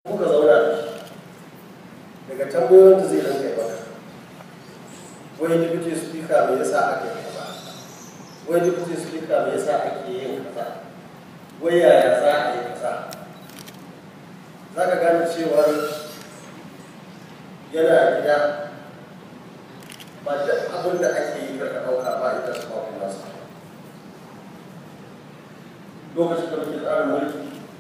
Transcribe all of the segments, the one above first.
muka zauna da shi daga tambayoyin da zai rinka yi maka wai deputy speaker me yasa aka yi kaza wai deputy speaker me yasa ake yin kaza wai yaya za a yi kaza za ka gane cewar yana gida ba duk abin da ake yi ka ɗauka ba ita su ba kuma su lokacin da muke tsarin mulki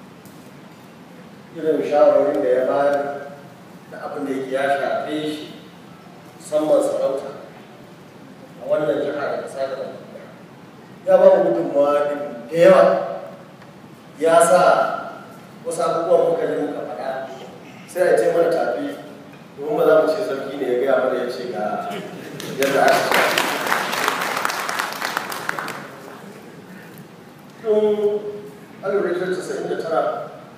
irin shawarwarin da ya bayar da abin da yake ya shafe shi musamman sarauta a wannan jiha da kasa da ya ba mu gudunmawa da yawa ya sa wasu abubuwan muka yi muka faɗa sai a ce mana tafi domin ba za mu ce sarki ne ya gaya mana ya ce ga yadda aka ce tun alif rikitar casa'in da tara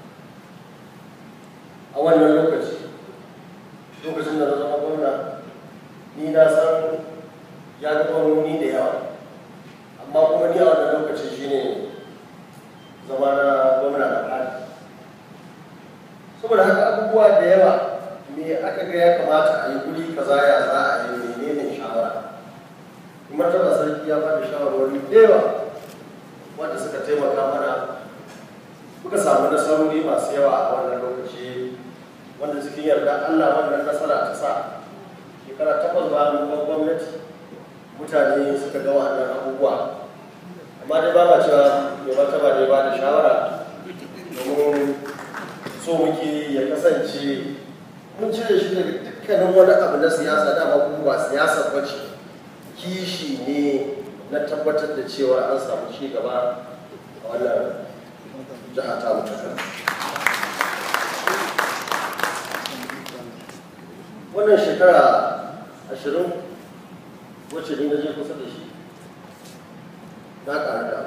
a wannan lokaci lokacin da na zama gwamna ni na san ya ga gwamnoni da yawa amma kuma ni a wannan lokaci shine zama na gwamna da fadi saboda haka abubuwa da yawa me aka ga ya kamata a yi guri kaza ya za a yi menene shawara kuma tana sarki ya bada shawarwari da yawa wanda suka taimaka mana muka samu nasarori masu yawa a wannan lokaci wanda cikin yarda Allah wannan nasara ta sa shekara takwas ba mu gwamnati mutane suka ga wannan abubuwa amma dai ba ma cewa mai martaba ne ba da shawara domin so muke ya kasance mun cire shi daga dukkanin wani abu na siyasa dama kuma ba siyasa ba ce kishi ne na tabbatar da cewa an samu ci gaba a wannan jiha ta mutu wannan shekara ashirin wacce ni na je kusa da shi na ƙara da